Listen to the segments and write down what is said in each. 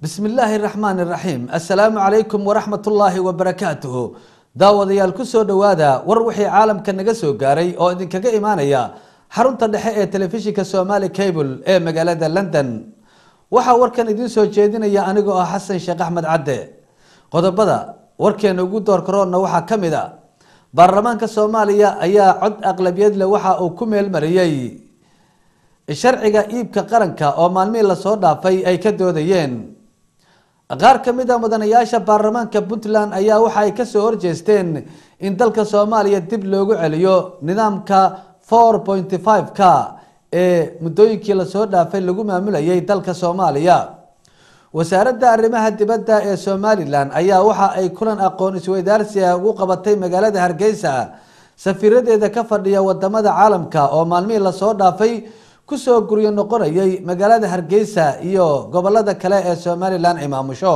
bismi illaahi raxmaan iraxiim assalaamu calaykum waraxmat ullaahi wabarakaatuhu daawadayaal kusoo dhowaada war wixii caalamka naga soo gaaray oo idinkaga imaanaya xarunta dhexe ee telefishinka somali cable ee magaalada london waxaa warkan idiin soo jeedinaya anigoo ah xasan sheekh axmed cadde qodobada warkeena ugu doorkaroonna waxaa ka mid a baarlamaanka soomaaliya ayaa cod aqlabiyad leh waxa uu ku meelmariyey sharciga iibka qaranka oo maalmihii lasoo dhaafay ay ka doodayeen qaar ka mid a mudanayaasha baarlamaanka puntland ayaa waxa ay kasoo horjeesteen in dalka soomaaliya dib loogu celiyo nidaamka four pointy five ka ee muddooyinkii lasoo dhaafay lagu maamulayay dalka soomaaliya wasaaradda arrimaha dibadda ee somalilan ayaa waxa ay kulan aqoon isweydaarsiga ugu qabatay magaalada hargeysa safiiradeeda ka fadhiya wadamada caalamka oo maalmihii lasoo dhaafay kusoo guryo noqonayay magaalada hargeysa iyo gobolada kale ee somalilan imaamusho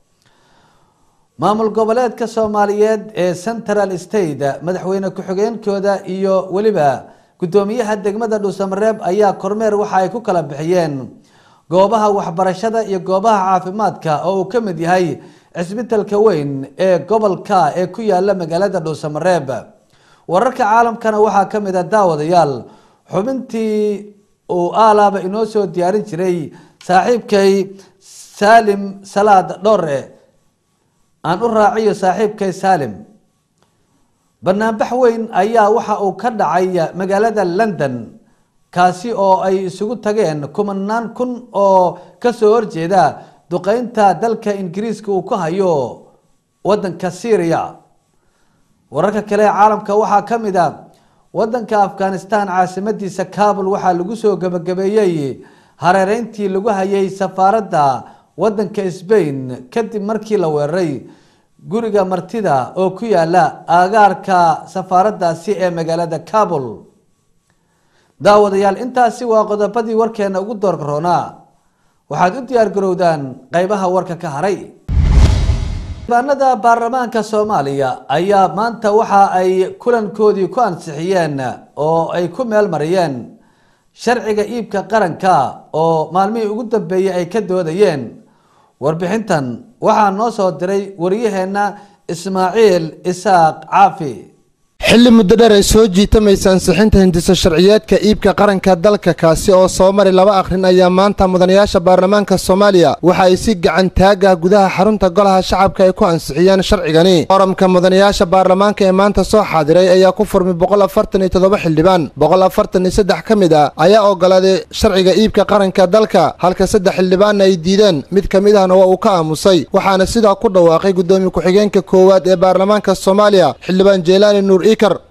maamul goboleedka soomaaliyeed ee central state madaxweyne ku-xigeenkooda iyo weliba guddoomiyaha degmada dhuusamareeb ayaa kormeer waxa ay ku kala bixiyeen goobaha waxbarashada iyo goobaha caafimaadka oo uu ka mid yahay cisbitalka weyn ee gobolka ee ku yaala magaalada dhuusamareeb wararka caalamkana waxaa ka mid a daawadayaal xubintii uu aalaaba inoo soo diyaarin jiray saaxiibkay saalim salaad dhore aan u raaciyo saaxiibkay saalim banaanbax weyn ayaa waxa uu ka dhacay magaalada london kaasi oo ay isugu tageen kumanaan kun oo kasoo horjeeda duqeynta dalka ingiriiska uu ku hayo wadanka syria wararka kale ee caalamka waxaa ka mid a wadanka afghanistan caasimadiisa kabul waxaa lagu soo gabagabeeyey hareereyntii lagu hayay safaaradda wadanka sbain kadib markii la weeraray guriga martida oo ku yaala aagaarka safaaraddaasi ee magaalada kabul daawadayaal intaasi waa qodobadii warkeena ugu doorgaroonaa waxaad u diyaar garowdaan qeybaha warka ka haray xildhibaanada baarlamaanka soomaaliya ayaa maanta waxa ay kulankoodii ku ansixiyeen oo ay ku meel mariyeen sharciga iibka qaranka oo maalmihii ugu dambeeyey ay ka doodayeen warbixintan waxaa noo soo diray wariyaheenna ismaaciil isaaq caafi xilli muddo dheer ay soo jiitamaysa ansixinta hindiso sharciyeedka iibka qaranka dalka kaasi oo soo mari laba akhrin ayaa maanta mudanayaasha baarlamaanka soomaaliya waxa ay si gacan taagah gudaha xarunta golaha shacabka ay ku ansixiyeen sharcigani qoramka mudanayaasha baarlamaanka ee maanta soo xaadiray ayaa ku furmay boqol afartan iyo toddoba xildhibaan boqol afartan iyo saddex ka mid a ayaa ogolaaday sharciga iibka qaranka dalka halka saddex xildhibaanna ay diideen mid ka mid ahna waa uu ka aamusay waxaana sidaa ku dhawaaqay guddoomiye ku-xigeenka koowaad ee baarlamaanka soomaaliya xildhibaan jeelaani nuur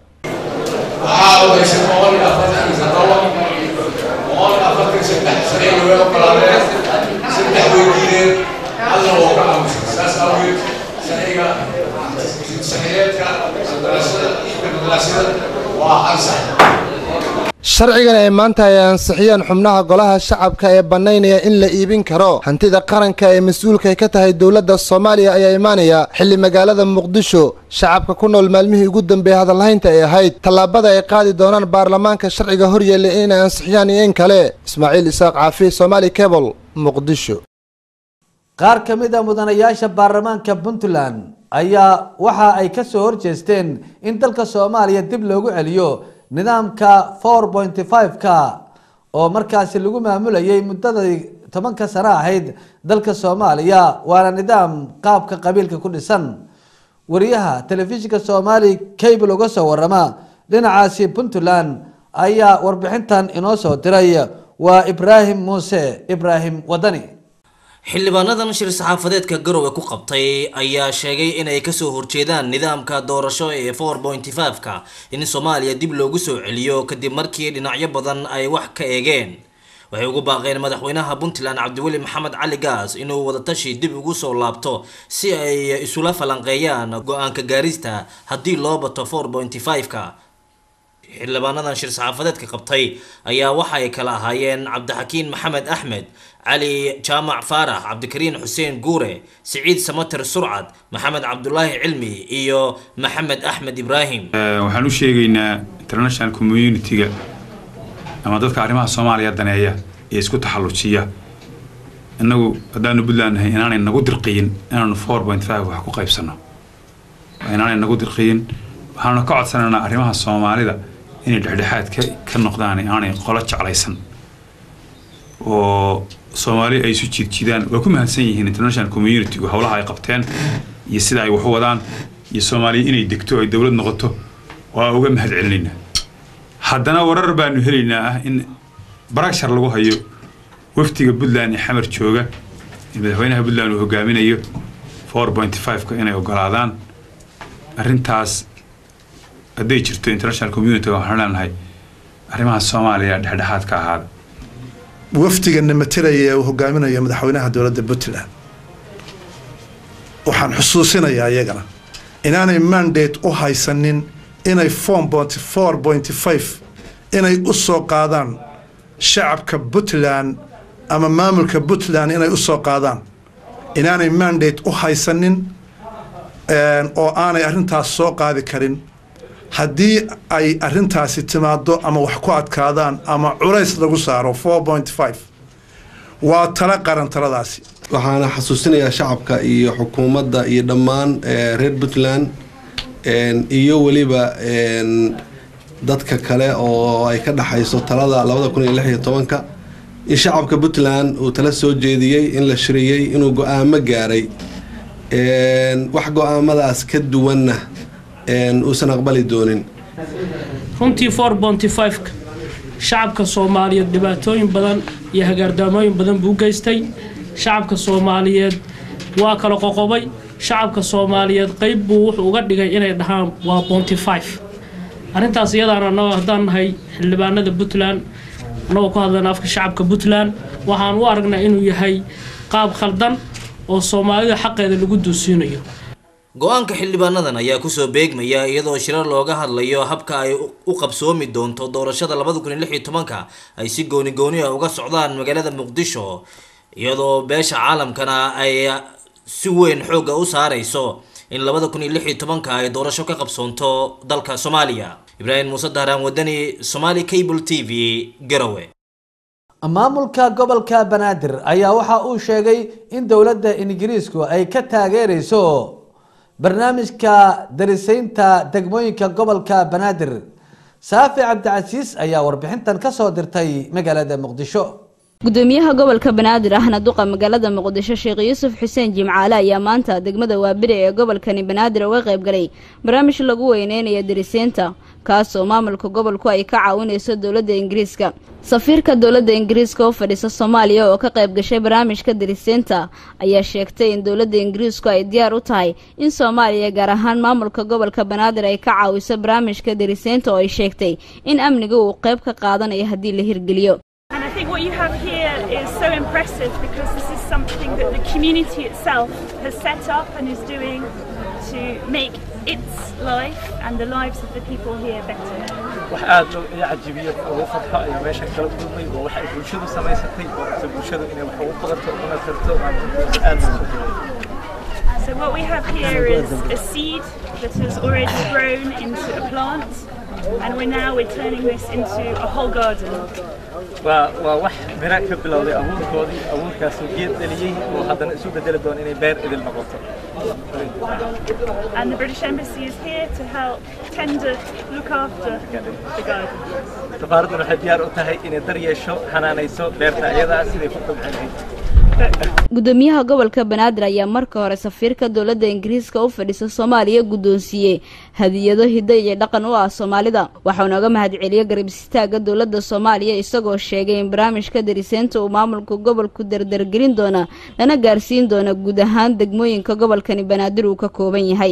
waxaa ogeysan boqol iyo afartan iyo toddoba boqol iyo afartan saddex sharciga way ogolaadeen saddex way diideen halna waa ka aamusay saas awgeed sharciga saxiyeedka madarasada iibka madarasada waa ansax sharcigan ay maanta ay ansixiyeen xubnaha golaha shacabka ee bannaynaya in la iibin karo hantida qaranka ee mas-uulka ka tahay dowladda soomaaliya ayaa imaanaya xilli magaalada muqdisho shacabka ku nool maalmihii ugu dambeeyay hadalhaynta ay ahayd tallaabada ay qaadi doonaan baarlamaanka sharciga horyeelay inay ansixiyaan iyo in kale ismaaciil isaaq caafi somaali cable muqdisho qaar ka mid a mudanayaasha baarlamaanka puntland ayaa waxa ay kasoo horjeesteen in dalka soomaaliya dib loogu celiyo nidaamka four pointy five ka oo markaasi lagu maamulayay muddadai tobanka sano ahayd dalka soomaaliya waana nidaam qaabka qabiilka ku dhisan wariyaha telefishinka soomaali cable uga soo warama dhinacaasi puntland ayaa warbixintan inoo soo diray waa ibraahim muuse ibraahim wadani xildhibaanadan shir saxaafadeedka garowe ku qabtay ayaa sheegay inay kasoo horjeedaan nidaamka doorasho ee four pointy five-ka in soomaaliya dib loogu soo celiyo kadib markii dhinacyo badan ay wax ka eegeen waxay ugu baaqeen madaxweynaha puntland cabdiweli maxamed cali gaas inuu wadatashi dib ugu soo laabto si ay isula falanqeeyaan go-aanka gaarista haddii loo bato four pointy five-ka xildhibaanadan shir saxaafadeedka qabtay ayaa waxa ay kala ahaayeen cabdixakiin maxamed axmed cali jaamac faarax cabdikariin xuseen guure siciid samater surcad maxamed cabdulaahi cilmi iyo maxamed axmed ibraahim waxaan u sheegaynaa international community-ga ama dadka arrimaha soomaaliya daneeya ee isku taxallujiya innagu haddaanu puntland nahay inaanay nagu dirqiyin inaanu four point five wax ku qaybsanno waa inaanay nagu dirqiyin waxaanu ka codsanaynaa arrimaha soomaalida inay dhexdhexaad ka ka noqdaan aanay qolo jeclaysan oo soomaali ay isu jiidjiidaan waa ku mahadsan yihiin international communitygu howlaha ay qabteen iyo sida ay wax u wadaan iyo soomaaliya inay degto ay dowlad noqoto waa uga mahad celinaynaa haddana warar baanu helaynaa ah in baragshar lagu hayo wafdiga puntland ee xamar jooga ee madaxweynaha puntland uu hogaaminayo four point five-ka inay ogolaadaan arrintaas hadday jirto international community waxaan leenahay arrimaha soomaaliya dhexdhexaad ka ahaada wafdigana matalaya ee uu hogaaminayo madaxweynaha dowladda puntland waxaan xusuusinayaa iyagana inaanay mandate u haysanin inay form four point five inay u soo qaadaan shacabka puntland ama maamulka puntland inay u soo qaadaan inaanay mandate u haysanin oo aanay arrintaas soo qaadi karin haddii ay arrintaasi timaado ama wax ku adkaadaan ama culays lagu saaro four point five waa tala qaran taladaasi waxaana xasuusinayaa shacabka iyo xukuumadda iyo dhammaan reer puntland iyo weliba dadka kale oo ay ka dhexayso talada labada kun iyo lix iyo tobanka in shacabka puntland uu tala soo jeediyey in la shiriyey inuu go-aamo gaaray wax go-aamadaas ka duwanna uusan aqbali doonin runtii four bonty five-ka shacabka soomaaliyeed dhibaatooyin badan iyo hagaardaamooyin badan buu geystay shacabka soomaaliyeed waa kala qoqobay shacabka soomaaliyeed qeyb buu wuxuu uga dhigay inay dhahaan waa bonty five arrintaas iyadaana anagoo haddaan nahay xildhibaanada puntland annagoo ku hadlayna afka shacabka puntland waxaan u aragnaa inuu yahay qaab khaldan oo soomaalida xaqeeda lagu duusiinayo go-aanka xildhibaanadan ayaa kusoo beegmaya iyadoo shirar looga hadlayo habka ay u qabsoomi doonto doorashada labada kun iyo lix iyo tobanka ay si gooni gooni ah uga socdaan magaalada muqdisho iyadoo beesha caalamkana ay si weyn xoogga u saareyso in labada kun iyo lix iyo tobanka ay doorasho ka qabsoonto dalka soomaaliya ibraahim muuse dahraan wadani somali cable t v garowe maamulka gobolka banaadir ayaa waxa uu sheegay in dowladda ingiriisku ay ka taageereyso barnaamijka darisaynta degmooyinka gobolka banaadir saafi cabdicasiis ayaa warbixintan kasoo dirtay magaalada muqdisho gudoomiyaha gobolka banaadir ahna duqa magaalada muqdisho sheekh yuusuf xuseen jimcaale ayaa maanta degmada waabire ee gobolkani banaadir uga qayb galay barnaamij lagu weyneynayo dariseynta kaasoo maamulka gobolku ay ka caawinayso dowladda ingiriiska safiirka dowladda ingiriiska u fadhiisa soomaaliya oo ka qayb gashay barnaamijka dariseynta ayaa sheegtay in dowladda ingiriisku ay diyaar u tahay in soomaaliya gaar ahaan maamulka gobolka banaadir ay ka caawiso barnaamijka dariseynta oo ay sheegtay in amniga uu qayb ka qaadanayo haddii la hirgeliyo And I think what you have here is so impressive because this is something that the community itself has set up and is doing to make its life and the lives of the people here better. wax aad loo ii cajibiyo ugu farxo ayaa meeshan kala kulmay waa waxa ay bulshadu samaysatay oo rabta bulshadu inay wax ugu qabato una tarto aad loo So what we have here is a seed that has already grown into a plant and we're now we're turning this into a whole garden. waa waa wax mira ka bilowday abuurkoodii abuurkaasoo geed dhaliyey oo haddana isu bedeli doona inay beer idil noqoto And the British Embassy is here to help tender, look after the garden. safaaradduna waxay diyaar u tahay inay dar yeesho xanaanayso beerta ayadaa siday ku kobcin lahayd gudoomiyaha gobolka banaadir ayaa marka hore safiirka dowladda ingiriiska u fadhisa soomaaliya guddoonsiiyey hadiyado hiddo iyo dhaqan u ah soomaalida waxauna uga mahadceliyey garab istaaga dowladda soomaaliya isagoo sheegay in barnaamijka dariseynta uu maamulka gobolku dardargelin doona lana gaarsiin doona guud ahaan degmooyinka gobolkani banaadir uu ka kooban yahay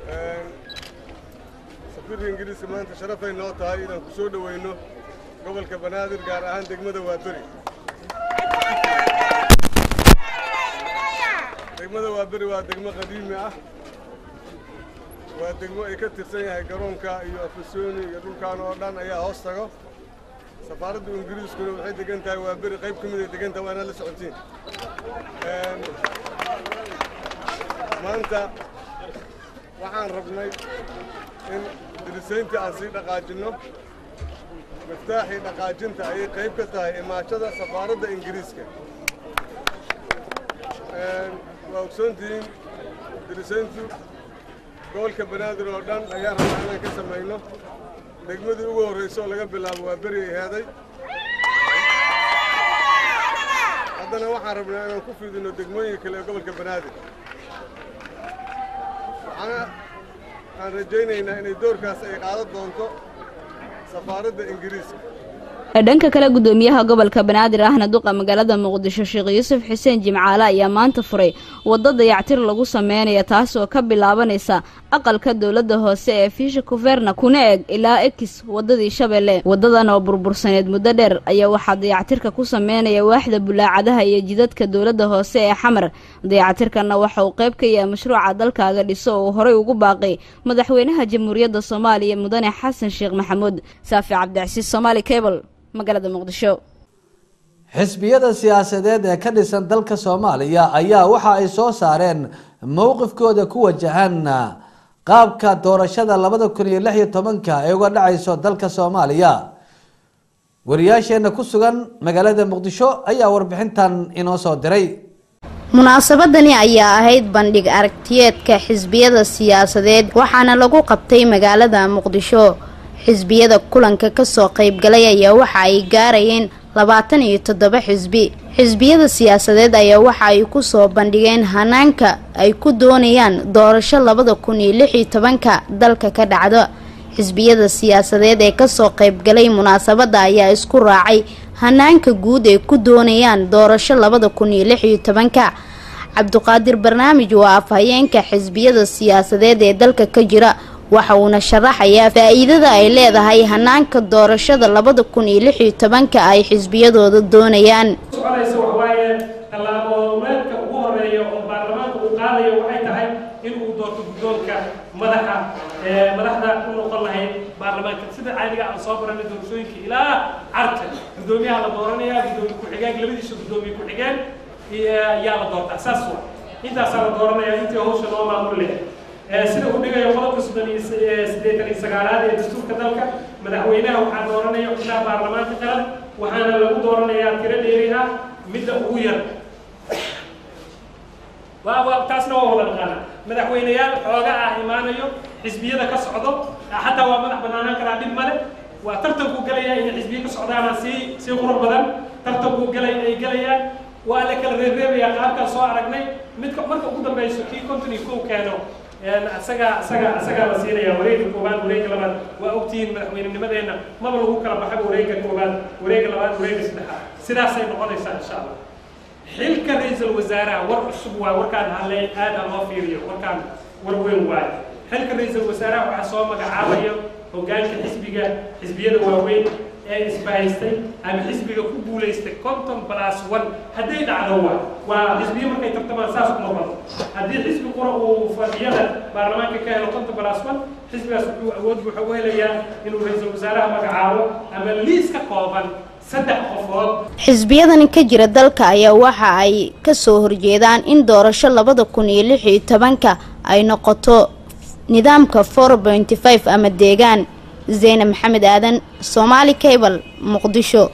safiirka ingiriiska maanta sharafay noo tahay inaan ku soo dhoweyno gobolka banaadir gaar ahaan degmada waaberi degmada waaberi waa degmo qadiimi ah waa degmo ay ka tirsan yahay garoonka iyo afasoni iyo dhulkaan oo dhan ayaa hoos tago safaaradda ingiriiskuna waxay degan tahay waaberi qayb ka mid ay degan tahay waa inaad la socotiin maanta waxaan rabnay in dirisayntii aan sii dhaqaajinno miftaaxii dhaqaajinta ayay qayb ka tahay imaashada safaaradda ingiriiska waa ogsoontihiin dirisayntu gobolka banaadir oo dhan ayaan rabnaa inaan ka samayno degmadii ugu horraysa oo laga bilaabo waa beri ay heeday haddana waxaan rabnaa inaan ku fidino degmooyinka kale ee gobolka banaadir waxaana aan rajaynaynaa inay doorkaas ay qaadan doonto safaaradda ingiriiska dhanka kale gudoomiyaha gobolka banaadir ahna duqa magaalada muqdisho sheekh yuusuf xuseen jimcaale ayaa maanta furay waddo dayactir lagu sameynaya taas oo ka bilaabanaysa aqalka dowladda hoose ee fiisha kuverna kuna eg ilaa ekis waddadii shabeelle waddadan oo burbursaneed muddo dheer ayaa waxaa dayactirka ku sameynaya waaxda bulaacadaha iyo jidadka dowladda hoose ee xamar dayactirkanna waxa uu qayb ka yahay mashruuca dalkaaga dhiso oo uu horey ugu baaqay madaxweynaha jamhuuriyadda soomaaliya mudane xasan sheekh maxamuud saafi cabdicasiis somaali cable magaalada muqdisho xisbiyada siyaasadeed ee ka dhisan dalka soomaaliya ayaa waxa ay soo saareen mowqifkooda ku wajahan qaabka doorashada labada kun iyo lix iyo tobanka ee uga dhacayso dalka soomaaliya wariyaasheena ku sugan magaalada muqdisho ayaa warbixintan inoo soo diray munaasabadani ayaa ahayd bandhig aragtiyeedka xisbiyada siyaasadeed waxaana lagu qabtay magaalada muqdisho xisbiyada kulanka kasoo qaybgalay ayaa waxa ay gaarayeen labaatan iyo toddoba xisbi xisbiyada siyaasadeed ayaa waxa ay kusoo bandhigeen hanaanka ay ku doonayaan doorasho labada kun iyo lix iyo tobanka dalka ka dhacdo xisbiyada siyaasadeed ee kasoo qaybgalay munaasabada ayaa isku raacay hanaanka guud ay ku doonayaan doorasho labada kun iyo lix iyo tobanka cabduqaadir barnaamij waa afhayeenka xisbiyada siyaasadeed ee dalka ka jira waxa uuna sharaxayaa faa-iidada ay leedahay hanaanka doorashada labada kun iyo lix iyo tobanka ay xisbiyadooda doonayaan soconaysa waxawaaye tallaaboomeedka ugu horeeya oo baarlamaanka uu qaadayo waxay tahay in uu doorto guddoonka madaxa madaxda u noqon lahayd baarlamaanka sida caadiga aan soo baranay doorashooyinka ilaa carta guddoomiyaha la dooranaya guddoomiye ku-xigeen labadiisa guddoomiye ku-xigeen yaa la doortaa saas wa intaasaa la dooranaya intii hawsha loo maamul leh sida uu dhigayo qodobka soddon iyo siddeetan iyo sagaalaad ee dastuurka dalka madaxweynaha waxaa dooranaya xubnaha baarlamaanka qaran waxaana lagu dooranayaa tiro dheeri ah midda ugu yar waa taasna waa wada dhaqaana madaxweyneyaal xooga ah imaanayo xisbiyada ka socdo xataa waa madax banaanaan karaa dhib male waa tartankuu gelaya inay xisbiya ka socdaana sii sii qurux badan tartankuu gelay ay gelayaan waa la kala reereebayaa qaabkaan soo aragnay midka marka ugu dambeyso kii konton iyo kow keeno isaga isaga isagaa la siinaya wareega koowaad wareega labaad waa ogtihiin madaxweynenimadeenna maba lagu kala baxay wareega koowaad wareega labaad wareega saddexaad sidaasay noqonaysaa insha allah xilka ra-iisul wasaaraha war cusub waa warkaan halle aad ha loo fiiriyo warkaan war weyn waayo xilka ra-iisul wasaaraha waxaa soo magacaabaya hogaanka xisbiga xisbiyada waaweyn ee isbahaystay ama xisbiga ku guulaystay conton plus one hadday dhacdo waa waa xisbiyo markay tartamaan saas uma bado haddii xisbi qura uu fadhiyada baarlamaanka ka helo conton plus one xisbigaas wuxuu awood buuxa u helayaa inuu ra-iisul wasaaraha magacaabo ama liis ka kooban saddex qofood xisbiyadani ka jira dalka ayaa waxa ay kasoo horjeedaan in doorasho labada kun iyo lix iyo tobanka ay noqoto nidaamka four pointy five ama deegaan zeyne maxamed aadan somaali cable muqdisho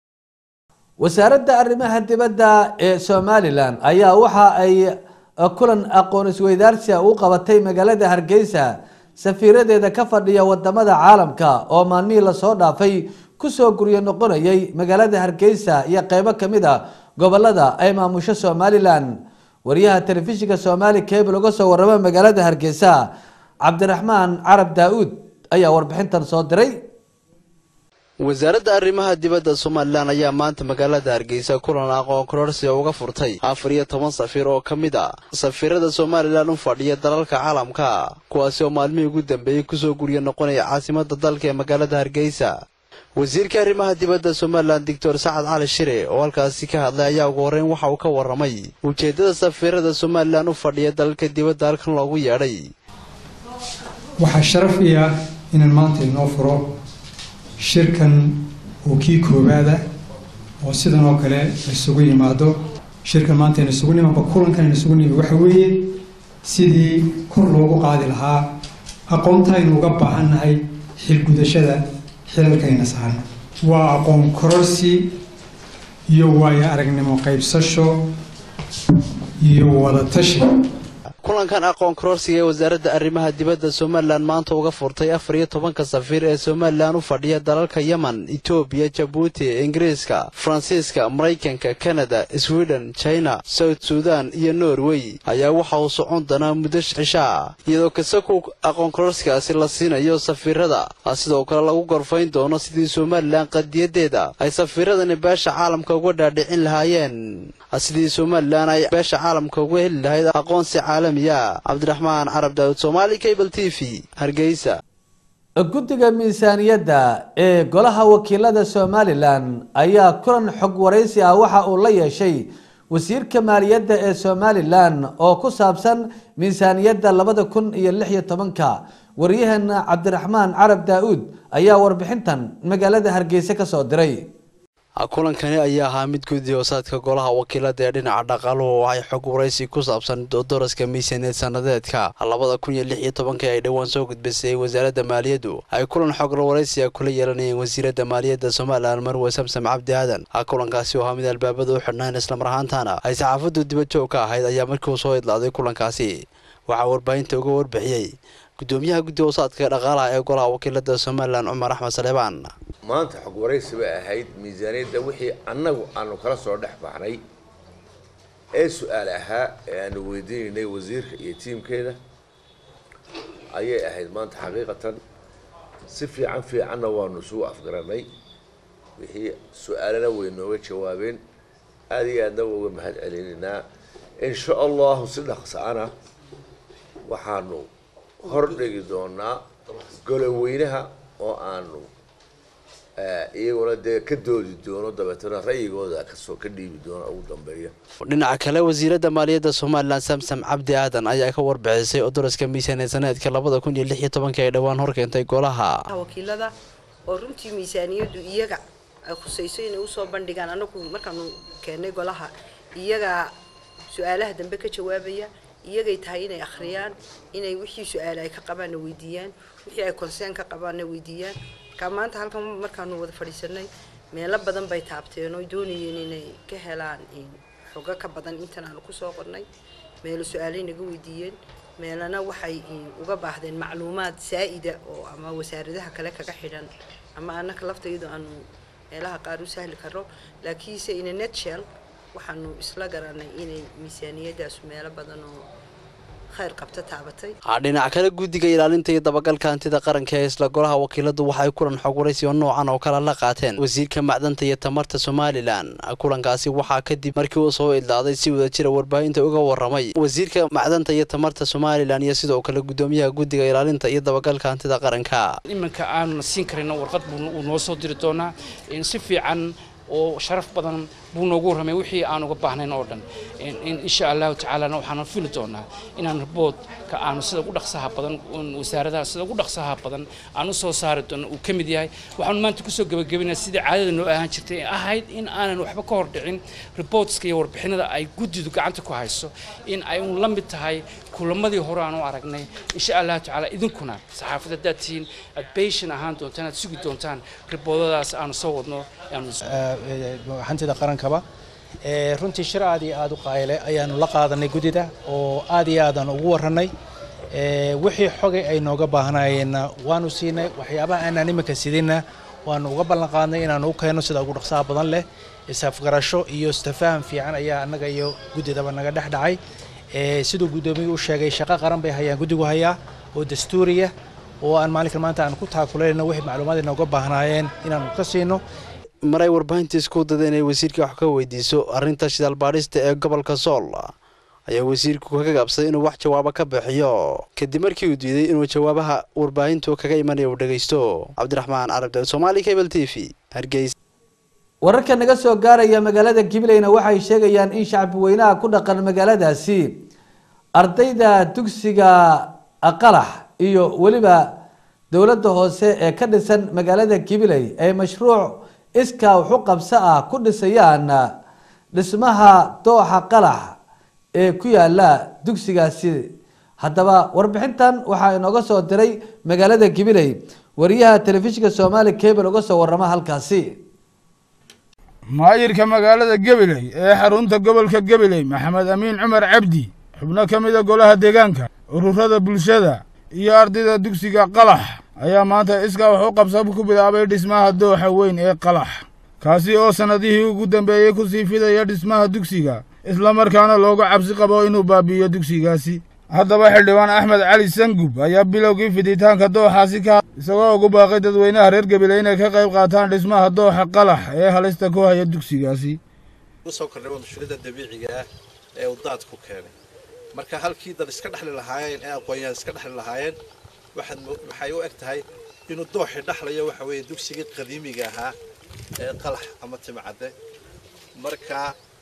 wasaaradda arrimaha dibadda ee somalilan ayaa waxa ay kulan aqoon isweydaarsia u qabatay magaalada hargeysa safiiradeeda ka fadhiya wadamada caalamka oo maalmihii lasoo dhaafay kusoo guryo noqonayay magaalada hargeysa iyo qeybo kamid a gobolada ay maamusho somalilan wariyaha telefishinka somali cable uga soo warama magaalada hargeysa cabdiraxmaan carab daa-uud ayaa warbixintan soo diray wasaaradda arrimaha dibadda somalilan ayaa maanta magaalada hargeysa kulan aqoon kororsiga uga furtay afar iyo toban safiir oo ka mid a safiirada somalilan u fadhiya dalalka caalamka kuwaasi oo maalmihii ugu dambeeyey kusoo guryo noqonaya caasimada dalka ee magaalada hargeysa wasiirka arrimaha dibadda somalilan doctor sacad cali shire oo halkaasi ka hadlay ayaa ugu horreyn waxa uu ka warramay ujeeddada safiirada somalilan u fadhiya dalalka dibadda halkan loogu yeedhay waxaa sharaf ii ah inaan maanta inoo furo shirkan oo kii koowaada oo sidan oo kale isugu yimaado shirkan maanta aynu isugu nimaanba kulankan aynu isugu nimi waxa weeye sidii kor loogu qaadi lahaa aqoonta aynu uga baahannahay xilgudashada xilalkayna saaran waa aqoon kororsi iyo waayo aragnimo qaybsasho iyo wadatashi kulankan aqoon kororsiga ee wasaaradda arrimaha dibadda somalilan maanta uga furtay afar iyo tobanka safiir ee somalilan u fadhiya dalalka yemen etoobiya jabuuti ingiriiska faransiiska maraykanka kanada sweden china south sudan iyo norway ayaa waxa uu socon doonaa muddo cishaa iyadoo kasaku aqoon kororsigaasi la siinayo safiirada sidoo kale lagu gorfayn doono sidii somalilan qadiyadeeda ay safiiradani beesha caalamka uga dhaadhicin lahaayeen sidii somalilan ay beesha caalamka uga heli lahayd aqoonsi caalami cabdiraxmaan carab daawud somaali cable t v hargeysa guddiga miisaaniyadda ee golaha wakiilada somalilan ayaa kulan xog waraysi ah waxa uu la yeeshay wasiirka maaliyadda ee somalilan oo ku saabsan miisaaniyadda labada kun iyo lix iyo tobanka waryaheena cabdiraxmaan carab daa-uud ayaa warbixintan magaalada hargeysa ka soo diray kulankani ayaa ahaa mid guddi hoosaadka golaha wakiilada ee dhinaca dhaqaaluhu waxay xog waraysi ku saabsan dooraska miisaaniyad sanadeedka labada kun iyo lix iyo tobanka ay dhowaan soo gudbisay wasaaradda maaliyaddu ay kulan xog waraysiga kula yeelanayeen wasiiradda maaliyadda somalilan marwe samsam cabdi aadan kulankaasi oo ahaa mid albaabada u xidhnaan islamar ahaantaana ay saxaafaddu dibadjoog ka ahayd ayaa markii uu soo idlaaday kulankaasi waxaa warbaahinta uga warbixiyey gudoomiyaha guddi hoosaadka dhaqaalaha ee golaha wakiilada somalilan cumar axmed saleebaan maanta xog waraysi bay ahayd miisaaniyadda wixii annagu aanu kala soo dhex baxnay ee su-aal ahaa ee aanu weydiinaynay wasiirka iyo tiimkeeda ayay ahayd maanta xaqiiqatan si fiican fiicanna waanu isugu afgaranay wixii su-aalana way nooga jawaabeen aada iyo aadna uga mahad celinaynaa insha allahu si dhaqsa-ana waxaanu hordhigi doonaa goloweynaha oo aanu iyaguna dee ka doodi doono dabeetana ra'yigooda kasoo ka dhiibi doona ugu dambeeya dhinaca kale wasiiradda maaliyadda somalilan samsam cabdi aadan ayaa ka warbixisay odoroska miisaaniyad saneedka labada kun iyo lix iyo tobanka ay dhowaan horkeentay golaha wakiilada oo runtii miisaaniyaddu iyaga ay khusayso inay usoo bandhigaan anagu markaanu keennay golaha iyagaa su-aalaha dambe ka jawaabaya iyagay tahay inay akhriyaan inay wixii su-aale ay ka qabaanna weydiiyaan wixii ay conseen ka qabaanna weydiiyaan markaa maanta halkan markaanu wada fadhiisanay meelo badan bay taabteen oo doonayeen inay ka helaan xogo ka badan intan aanu kusoo qornay meelo su-aalay naga weydiiyeen meelana waxay uga baahdeen macluumaad saa-ida oo ama wasaaradaha kale kaga xidhan ama annaka laftayadu aanu meelaha qaar u sahli karo laakiinse ina netshell waxaanu isla garanay inay miisaaniyadaasu meelo badan oo khayr qabta taabatay dhinaca kale guddiga ilaalinta iyo dabagalka hantida qaranka ee isla golaha wakiiladu waxay kulan xog waraysi oo noocan oo kale la qaateen wasiirka macdanta iyo tamarta somalilan kulankaasi waxaa kadib markii uu soo idlaaday si wada jira warbaahinta uga waramay wasiirka macdanta iyo tamarta somalilan iyo sidoo kale gudoomiyaha guddiga ilaalinta iyo dabagalka hantida qaranka iminka aanuna siin karayno warqad buu noo soo diri doonaa si fiican oo sharaf badan buu noogu warramay wixii aan uga baahnayn oo dhan insha allahu tacaalana waxaanu fili doonaa inaan riboodka aanu sida ugu dhaqsaha badan wasaaradaha sida ugu dhaqsaha badan aan u soo saari doono uu ka mid yahay waxaanu maanta kusoo gebagabinaa sidii caadada noo ahaan jirtay ee ahayd in aanan waxba ka hor dhicin ribootska iyo warbixinada ay guddidu gacanta ku hayso in ay un la mid tahay kulamadii hore aan u aragnay insha allahu tacaala idinkuna saxaafadda haddaad tihiin aad beyshan ahaan doontaan aad sugi doontaan riboodadaas aanu soo wadno hantida qarankaba runtii shir aad iyo aada u qayle ayaanu la qaadanay guddida oo aad iyo aadan ugu warranay wixii xogay ay nooga baahnayeenna waanu siinay waxyaabaha aanaan iminka sidinna waanu uga ballan qaadnay inaanu u keenno sida ugu dhaqsaha badan leh isafgarasho iyo istafaham fiican ayaa annaga iyo guddidaba naga dhex dhacay siduu guddoomiyuu u sheegay shaqo qaran bay hayaan guddigu hayaa oo dastuuriya oo aan maalinkan maanta aan ku taakulayno wixii macluumaad inooga baahnaayeen inaanu ka siino maray warbaahinta isku dada inay wasiirka wax ka weydiiso arrinta shidaal baadhista ee gobolka sool ayaa wasiirku kaga gaabsaday inuu wax jawaabo ka bixiyo kadib markii uu diiday inuu jawaabaha warbaahintu kaga imanaya uu dhegaysto cabdiraxmaan carab daawud somaali cable t v hargeysa wararka naga soo gaaraya magaalada gibileyna waxay sheegayaan in shacbi weynaha ku dhaqan magaaladaasi ardayda dugsiga qalax iyo weliba dowladda hoose ee ka dhisan magaalada gibiley ay mashruuc iskaa waxu qabso ah ku dhisayaan dhismaha dooxa qalax ee ku yaala dugsigaasi haddaba warbixintan waxaa inooga soo diray magaalada gibiley wariyaha telefishinka soomaali cable uga soo warama halkaasi maayirka magaalada gabiley ee xarunta gobolka gabiley maxamed amiin cumar cabdi xubno ka mida golaha deegaanka ururada bulshada iyo ardayda dugsiga qalax ayaa maanta iskaa wax u qabsab ku bilaabay dhismaha dooxa weyn ee qalax kaasi oo sannadihii ugu dambeeyey ku sii fidaya dhismaha dugsiga islamarkaana looga cabsi qabo inuu baabi'iyo dugsigaasi haddaba xildhibaan axmed cali sangub ayaa bilowgii fiditaanka dooxaasi ka isagoo ugu baaqay dadweynaha reer gabiley inay ka qayb qaataan dhismaha dooxa qalax ee halista ku haya dugsigaasi usoo kordhay mashruucda dabiiciga ah ee uu daadku keenay marka halkii dad iska dhexli lahaayeen ee aqoonyahan iska dhexli lahaayeen waxaad waxay u eg tahay inuu dooxi dhexlayo waxa weeye dugsigii qadiimiga ahaa ee qalax ama timcadde marka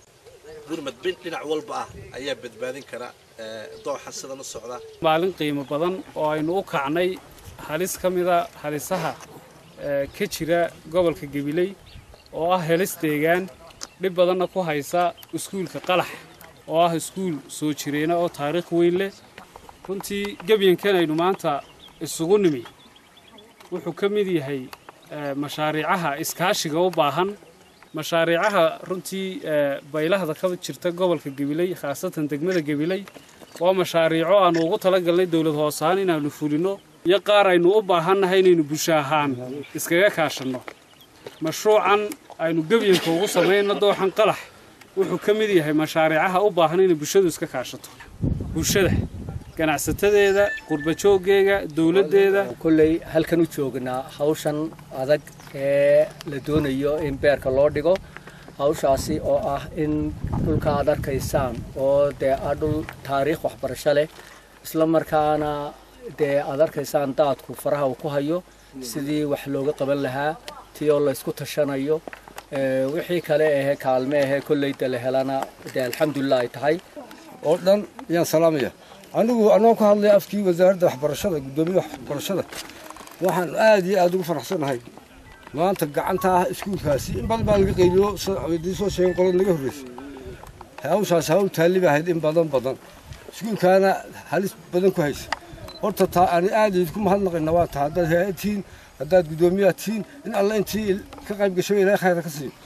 gurmad bin dhinac walba ah ayaa badbaadin kara dooxa sidan u socda maalin qiimo badan oo aynu u kacnay halis ka mida halisaha ka jira gobolka gabiley oo ah helis deegaan dhib badanna ku haysa iskuulka qalax oo ah iskuul soo jireena oo taariikh weyn leh runtii gebyankan aynu maanta isugu nimi wuxuu ka mid yahay mashaariicaha iskaashiga u baahan mashaariicaha runtii baylahda ka jirta gobolka gabiley khaasatan degmada gabiley waa mashaariico aanu ugu talagalnay dowlad hoosahaan inaanu fulino iyo qaar aynu u baahannahay inaynu bulsho ahaan iskaga kaashanno mashruucan aynu gebyanka ugu samayno dooxan qalax wuxuu ka mid yahay mashaariicaha u baahan inay bulshadu iska kaashato bulshada ganacsatadeeda qurbajooggeega dowladdeeda kolley halkan u joognaa hawshan adag ee la doonayo in beerka loo dhigo hawshaasi oo ah in dhulka aad arkaysaan oo dee ah dhul taariikh waxbarasho leh isla markaana dee aad arkaysaan daadku faraha uu ku hayo sidii wax looga qaban lahaa tii oo laysku tashanayo wixii kale ahee kaalme ahee kolleyda la helana dee alxamdulilah ay tahay oo dhan ayaan salaamaya anigu anoo ka hadlaya afkii wasaaradda waxbarashada guddoomiyaha waxbarashada waxaan aad iyo aad ugu faraxsanahay maanta gacanta ah iskuulkaasi in badan baa laga qaybiyo idin soo sheegin qolada naga horreysay hawshaas hawl taalli bay ahayd in badan badan iskuulkaana halis badan ku haysa horta taa ani aad idinku mahadnaqayna waa taa haddaad hay-ad tihiin haddaad guddoomiyaha tihiin in alla intii ka qayb gasho ilaahay khayra ka siiyo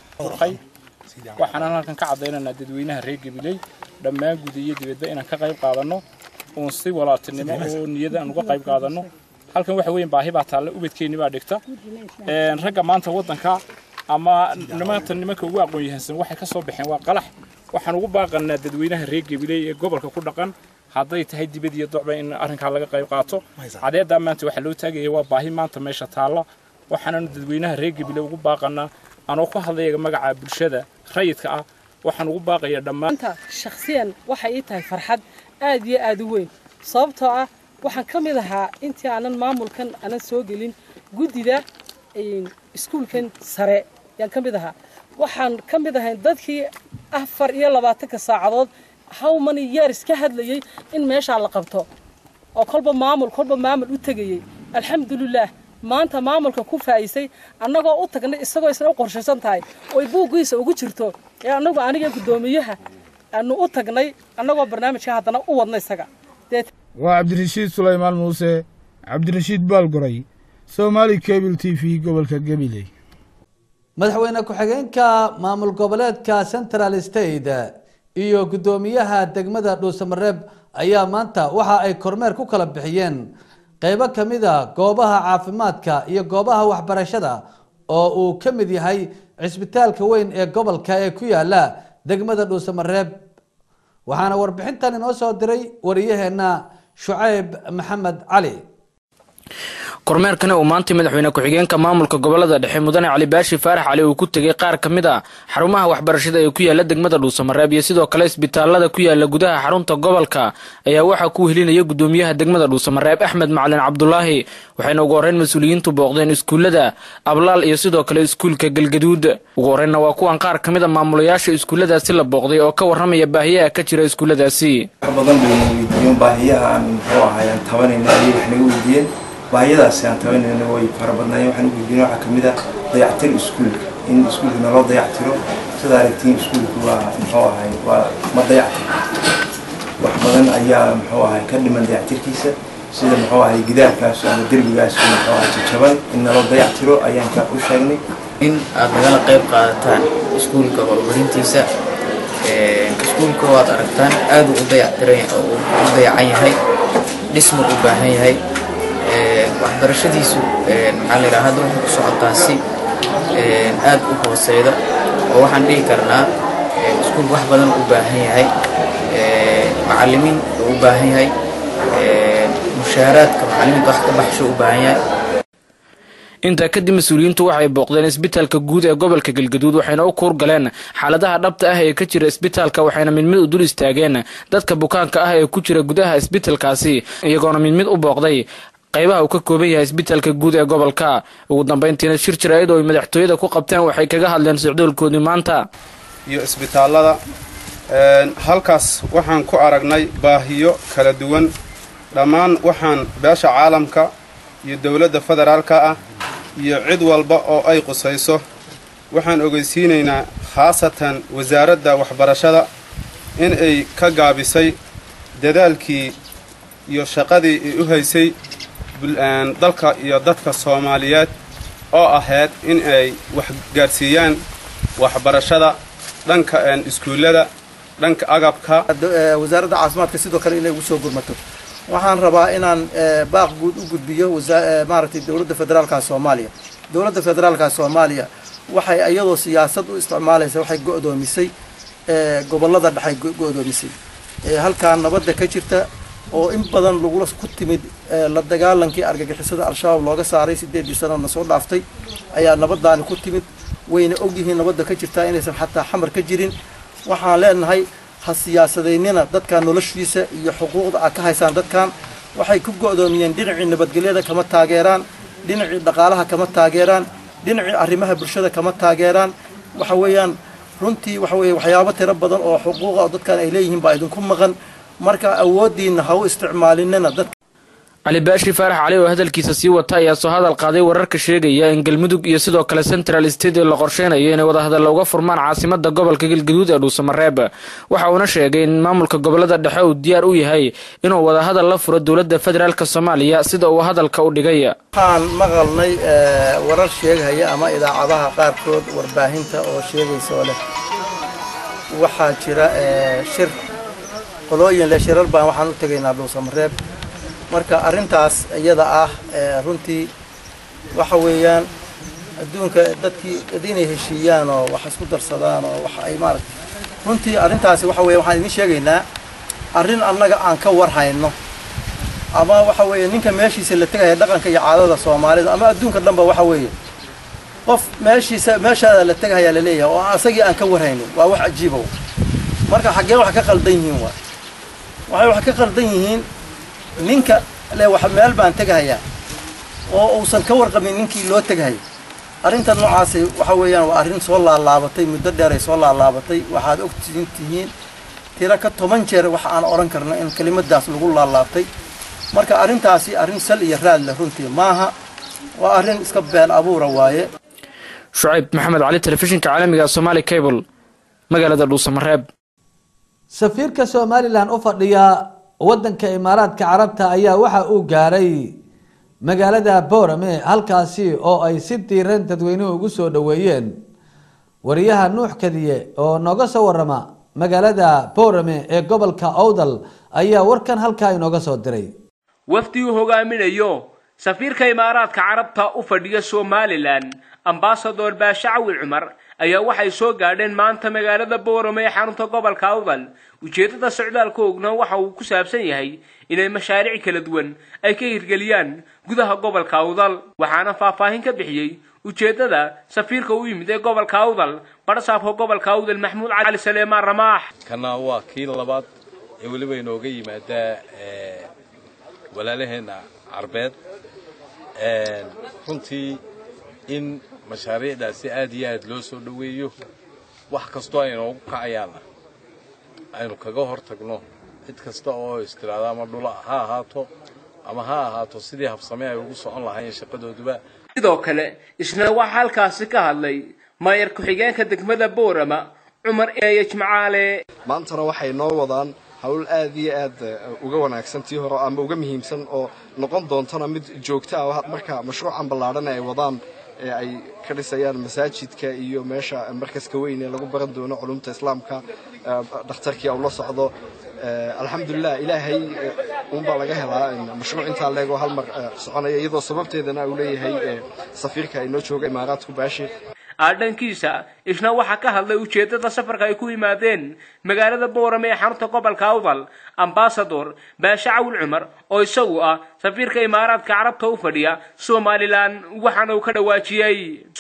waxaan halkan ka caddaynaynaa dadweynaha reer gabiley dhammaan guud iyo dibadba inaan ka qayb qaadanno uun si walaaltinimo oo niyada aan uga qayb qaadanno halkan waxa weeyaan baahi baa taalla ubadkeenni baa dhigta ragga maanta waddanka ama nimaanta nimanka ugu aqoon yahansan waxay ka soo baxeen waa qalax waxaan ugu baaqanaa dadweynaha reer gabiley ee gobolka ku dhaqan hadday tahay dibad iyo docba in arrinkaa laga qayb qaato cadeeddaa maanta waxaa loo taagaya waa baahi maanta meesha taalla waxaananu dadweynaha reer gabiley ugu baaqanaa anoo ku hadlaya magaca bulshada rayidka ah waxaan ugu baaqaya dhammaan shakhsiyan waxay ii tahay farxad aad iyo aad u weyn sababtoo ah waxaan ka mid ahaa intii aanan maamulkan aanan soo gelin guddida iskuulkan sare yaan ka mid ahaa waxaan ka mid ahayn dadkii afar iyo labaatanka saacadood how many years ka hadlayay in meeshaa la qabto oo kolba maamul kolba maamul u tegayey alxamdulilaah maanta maamulka ku faa'iisay annagoo u tagnay isagoo isna u qorshaysan tahay oy buuggiisa ugu jirto ee annagu aniga guddoomiyaha aanu u tagnay annagoo barnaamijka haddana u wadna isaga waa cabdirashiid sulaymaan muuse cabdirashiid baalgoray somaali cable t v gobolka gabiley madaxweyne ku-xigeenka maamul goboleedka central state iyo guddoomiyaha degmada dhuusamareeb ayaa maanta waxa ay kormeer ku kala bixiyeen qeybo ka mid a goobaha caafimaadka iyo goobaha waxbarashada oo uu ka mid yahay cisbitaalka weyn ee gobolka ee ku yaala degmada dhuusamareeb waxaana warbixintan inoo soo diray wariyaheenna shucayb maxamed cali kormeerkani uu maanta madaxweyne ku-xigeenka maamulka gobolada dhexe mudane cali baashi faarax cali uu ku tegay qaar ka mid a xarumaha waxbarashada ee ku yaala degmada dhuusamareeb iyo sidoo kale isbitaalada ku yaala gudaha xarunta gobolka ayaa waxaa ku helinaya gudoomiyaha degmada dhuusamareeb axmed macalin cabdulaahi waxayna ugu horreyn mas-uuliyiintu booqdeen iskuullada ablaal iyo sidoo kale iskuulka galgaduud ugu horreynna waa kuwan qaar ka mid a maamulayaasha iskuulladaasi la booqday oo ka warramaya baahiyaha ka jira iskuulladaasi badan bay weydiiyeen baahiyaha aan muxuu ahay aan tabanayna ayay wax naga weydiiyeen baahiyadaasi aan tabanayna way fara badnaayeen waxaan u weydiinay waxaa kamid ah dayactir iskuulka in iskuulka naloo dayactiro sida aragtiin iskuulku waa muxuu ahay waa ma dayactir wax badan ayaa muxuu ahay ka dhiman dayactirkiisa sida muxuu ahay gidaarkaas ama derbigaas muxuu ahay jajaban in naloo dayactiro ayaan ka u sheegnay in aad nagala qayb qaadataan iskuulka horumarintiisa iskuulka waad aragtaan aad u dayactiran u dayacan yahay dhismu u baahan yahay waxbarashadiisu maxaa la yidhaha hadda waxay ku socotaa si aad u hooseyda oo waxaan dhihi karnaa iskuul wax badan u baahan yahay macallimiin u baahan yahay mushaaraadka macallimiinta wax ka baxsho u baahan yahay intaa kadib mas-uuliyiintu waxay booqdeen isbitaalka guud ee gobolka galgaduud waxayna u kuur galeen xaaladaha dhabta ah ee ka jira isbitaalka waxayna mid mid u dul istaageen dadka bukaanka ah ee ku jira gudaha isbitaalkaasi iyagoona mid mid u booqday qaybaha uu ka kooban yahay isbitaalka guud ee gobolka ugu dambeyntiina shir jaraa'id oo ay madaxtooyada ku qabteen waxay kaga hadleen socdoolkoodii maanta iyo isbitaallada halkaas waxaan ku aragnay baahiyo kala duwan dhammaan waxaan beesha caalamka iyo dowladda federaalka ah iyo cid walba oo ay qusayso waxaan ogeysiinaynaa khaasatan wasaaradda waxbarashada in ay ka gaabisay dadaalkii iyo shaqadii ay u haysay dalka iyo dadka soomaaliyeed oo ahayd in ay wax gaadhsiiyaan waxbarashada dhanka iskuullada dhanka agabka wasaaradda caafimaadka sidoo kale inay ugu soo gurmato waxaan rabaa inaan baaq guud u gudbiyo maaragtay dowladda federaalka soomaaliya dowladda federaalka soomaaliya waxay iyadoo siyaasad u isticmaalaysa waxay go'doomisay gobollada dhexay go'doomisay halkaa nabadda ka jirta oo in badan lagula ku timid la dagaalankii argagixisada al-shabaab looga saaray sideedii sanona soo dhaaftay ayaa nabadaani ku timid wayna ogyihiin nabadda ka jirtaa inaysan xataa xamar ka jirin waxaan leenahay ha siyaasadaynina dadkan noloshiisa iyo xuquuqda aad ka haysaan dadkan waxay ku go'doomiyeen dhinacii nabadgelyada kama taageeraan dhinacii dhaqaalaha kama taageeraan dhinacii arrimaha bulshada kama taageeraan waxa weeyaan runtii waxa weeye waxyaabo tiro badan oo xuquuqa dadkan ay leeyihiin baa idinku maqan marka awooddiinna ha u isticmaalinina dad cali baashi faarax cali oo hadalkiisa sii wata ayaa soo hadal qaaday wararka sheegaya in galmudug iyo sidoo kale central state la qorsheynayo inay wadahadalla uga furmaan caasimada gobolka galgaduud ee dhuusamareeb waxa uuna sheegay in maamulka gobolada dhexe uu diyaar u yahay inuu wadahadal la furo dowladda federaalk soomaaliya sida uu hadalka u dhigay waxaan maqalnay warar sheegaya ama idaacadaha qaarkood warbaahinta oo sheegaysa oo leh waxaa jira shir qolooyin leh shirar baan waxaan u tegaynaa dhuusamareeb marka arrintaas iyada ah runtii waxa weeyaan adduunka dadkii inay heshiiyaan oo wax isku darsadaan oo wax ay maaragta runtii arrintaasi waxa weeye waxaan idin sheegaynaa arrin annaga aan ka warhayno ama waxa weeye ninka meeshiisa la tegaya dhaqanka iyo caadada soomaalida ama adduunka dhanba waxa weeye qof meeshiisa meeshaada la tegahayaa laleeyahay oo asagii aan ka warhaynin waa wax cajiibow marka xaggee wax ka qaldan yihiin waa waxay wax ka qaldan yihiin ninka le wax meel baan tegahayaa oo uusan ka warqabin ninkii loo tegahaya arrinta noocaasi waxa weeyaan waa arrin soo laalaabatay muddo dheeray soo laalaabatay waxaad ogtiin tihiin tiro ka toban jeer waxa aan odhan karna in kelimadaas lagu laalaabtay marka arrintaasi arrin sal iyo raad leh runtii maaha waa arrin iska been abuura waaye shucayb maxamed cali telefishinka caalamiga somaali cable magaalada dhuusamareeb safiirka somalilan u fadhiya wadanka imaaraadka carabta ayaa waxa uu gaaray magaalada boorame halkaasi oo ay si diiran dadweynuhu ugu soo dhoweeyeen wariyaha nuux kadiye oo nooga soo warama magaalada boorame ee gobolka owdal ayaa warkan halkaa inooga soo diray wafdi uu hogaaminayo safiirka imaaraadka carabta u fadhiya somalilan ambasador baashe cawil cumar ayaa waxay soo gaadheen maanta magaalada boorame ee xarunta gobolka awdal ujeeddada socdaalkoogna waxa uu ku saabsan yahay inay mashaariic kala duwan ay ka hirgeliyaan gudaha gobolka awdal waxaana faahfaahin ka bixiyey ujeeddada safiirka u yimid ee gobolka awdal badhasaabka gobolka awdal maxmuud cali saleemaan ramaax kana waa kii labaad ee weliba inooga yimaadaa walaalaheenna carbeed runtii in mashaariicdaasi aad iyo aad loo soo dhoweeyo wax kastoo ay noogu kacayaanna aynu kaga hor tagno cid kasta oo istiraada ama dhula ha ahaato ama ha ahaato sidii habsame ay ugu socon lahaayeen shaqadooduba sidoo kale isna waxaa halkaasi ka hadlay maayar ku-xigeenka degmada boorama cumar eeye jimcaale maantana waxay noo wadaan hawl aad iyo aad uga wanaagsan tii hore ama uga muhiimsan oo noqon doontana mid joogto ah marka mashruucan ballaadhan ay wadaan ee ay ka dhisayaan masaajidka iyo meesha markaska weyn ee lagu baran doono culumta islaamka dhakhtarkii uu la socdo alxamdulilah ilaahay uunbaa laga helaa mashruuc intaa leego hal mar soconaya iyadoo sababteedana uu leeyahay safiirka inoo jooga imaaraadku baashi dhankiisa isna waxaa ka hadlay ujeedada safarka ay ku yimaadeen magaalada boorame ee xarunta gobolka awdal ambasador baashe cawil cumar oo isagu ah safiirka imaaraadka carabta u fadhiya somalilan waxaana uu ka dhawaajiyey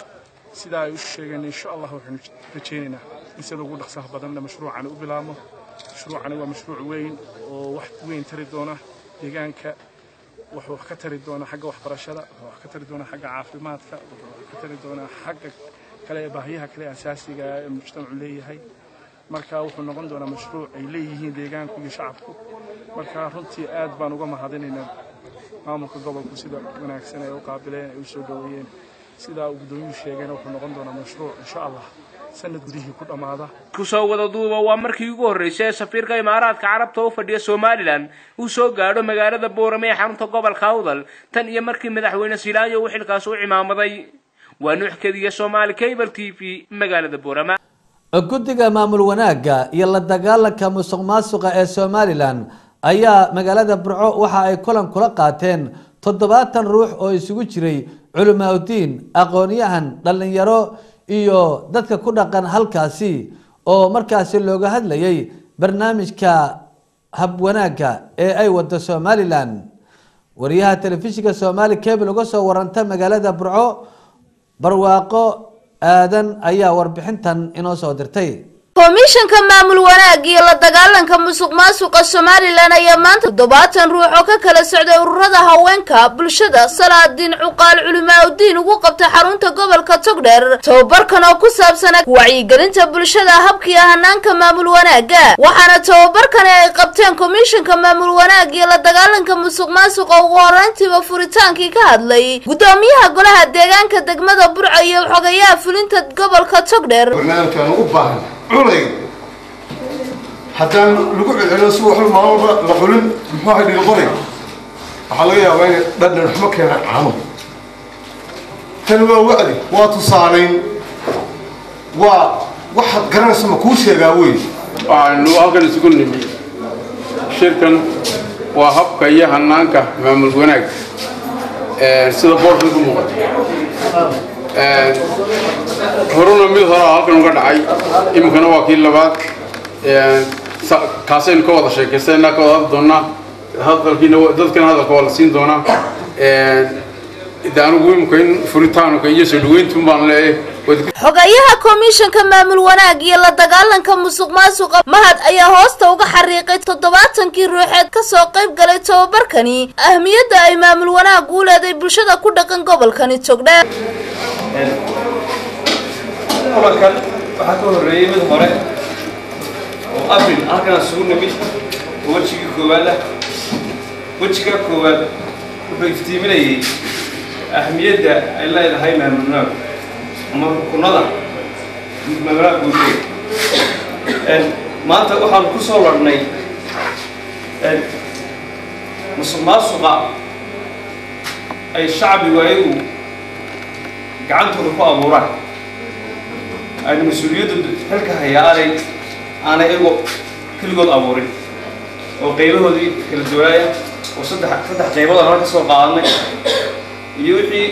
sidaa ay u sheegeen insha allah waxaanu rajaynaynaa in sida ugu dhaqsaha badanna mashruucani u bilaabmo mashruucani waa mashruuc weyn oo wax weyn tari doona deegaanka wuxuu wax ka tari doonaa xagga waxbarashada wuxuu wax ka tari doonaa xagga caafimaadka wuxuu wax ka tari doonaa xagga kale ee baahiyaha kale asaasiga ee mujtamacu leeyahay marka wuxuu noqon doonaa mashruuc ay leeyihiin deegaanku iyo shacabku marka runtii aad baan uga mahadinaynaa maamulka gobolku sida wanaagsan ay u qaabileen ay u soo dhoweeyeen sidaa uu guddoomiyuhu sheegayna wuxuu noqon doonaa mashruuc insha allah sanad gudihii ku dhammaada kusoo wada duuba waa markii ugu horreysay ee safiirka imaaraadka carabta u fadhiya somalilan uu soo gaadho magaalada boorame ee xarunta gobolka awdal tan iyo markii madaxweyne silaayo uu xilkaas u cimaamaday waa nuux kediya soomaali cable t v magaalada boorama guddiga maamul wanaagga iyo la dagaalanka musuq maasuqa ee somalilan ayaa magaalada burco waxa ay kulan kula qaateen toddobaatan ruux oo isugu jiray culimaauddiin aqoon-yahan dhallinyaro iyo dadka ku dhaqan halkaasi oo markaasi looga hadlayay barnaamijka habwanaagga ee ay wado somalilan wariyaha telefishinka somaali cable uga soo waranta magaalada burco barwaaqo aadan ayaa warbixintan inoo soo dirtay komishanka maamul wanaag iyo la dagaalanka musuq maasuqa somalilan ayaa maanta toddobaatan ruux oo ka kala socday ururada haweenka bulshada salaadiin cuqaal culimaauddiin ugu qabta xarunta gobolka togdheer tababarkan oo ku saabsana wacyigelinta bulshada habkiiyo hanaanka maamul wanaaga waxaana tababarkani ay qabteen komishanka maamul wanaag iyo la dagaalanka musuq maasuqa ugu horeyntiiba furitaankii ka hadlay gudoomiyaha golaha deegaanka degmada burco iyo xogayaha fulinta gobolka togdheer culay haddaan lagu celceliyo si waxba maalmaba la xulin muxuu ahay dhiiqoray waxaa laga yaabaa inay dhadhan xumo keenaan caano tani waa wacdi waa tusaalayn waa waxaad garanaysa ma kuu sheegaa wey waxaanu halkan isugu nimi shirkan waa habka iyo hanaanka maamul wanaag sida boorka ku muuqata horuna mid hore halkan uga dhacay iminkana waa kii labaad kaasaynu ka wada sheekaysanaa ka wada hadli doonaa hadalkiina dadkana hadalka waa la siin doonaa de anigu imika in furitaanka iyo soo dhaweyntu baan leeyahay xogayaha komishanka maamul wanaag iyo la dagaalanka musuq maasuqa mahad ayaa hoosta uga xariiqay toddobaatankii ruuxeed kasoo qayb galay tababarkani ahmiyadda ay maamul wanaag u leeday bulshada ku dhaqan gobolkani togdheer kulankan waxaa ka horreeyey mid hore oo abril halkan isugu nimid oo wejigii koowaad ah wejiga koowaad wuxuu iftiiminayay ahmiyadda ay leedahay maamulnaag ama rukunada maamulaha guuteed maanta waxaanu ku soo ladhnay musuq maasuqa ay shacbigu ayagu gacantooda ku abuuraan aynu mas-uuliyadda xilka hayaa aanay aanay iyagu keligood abuurin oo qaybahoodii kala duwaaya oo saddex saddex qaybood aan halka soo qaadanay iyo wixii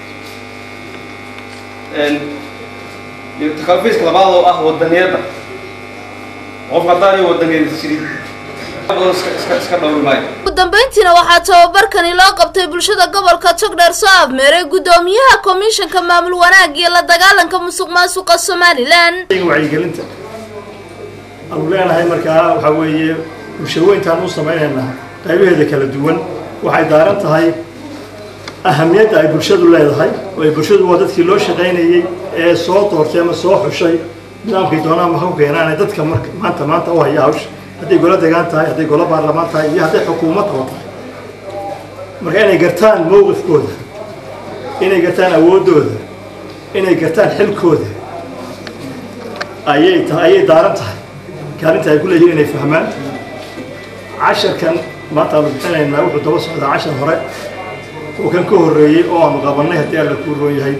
iyo takaafiiska labaad oo ah wadaniyadda qofka haddaan iyo wadaniyada jirin badan iska iska iska dhowri maayo ugu dambeyntiina waxaa tababarkani loo qabtay bulshada gobolka togdheer soo afmeeray gudoomiyaha komishanka maamul wanaag iyo la dagaalanka musuq maasuqa somalilan wacyigelinta aanu leenahay markaa waxaa weeye bulshaweyntaan u samaynaynaa qaybaheeda kala duwan waxay daaran tahay ahamiyadda ay bulshadu leedahay oo ay bulshadu waa dadkii loo shaqaynayey ee soo doortay ama soo xushay nidaamkii doonaan ma ku keenaan ee dadka marka maanta maanta u haya hawsha hadday golo degaan tahay hadday golo baarlamaan tahay iyo hadday xukuumad qabo tahay marka inay gartaan mowqifkooda inay gartaan awooddooda inay gartaan xilkooda ayay tahay ayay daaran tahay kaalinta ay ku leeyihiin inay fahmaan casharkan maanta aanu bixinaynaa wuxuu daba socdaa cashar hore oo kan ka horreeyey oo aanu qabannay haddii alla kuu roon yahay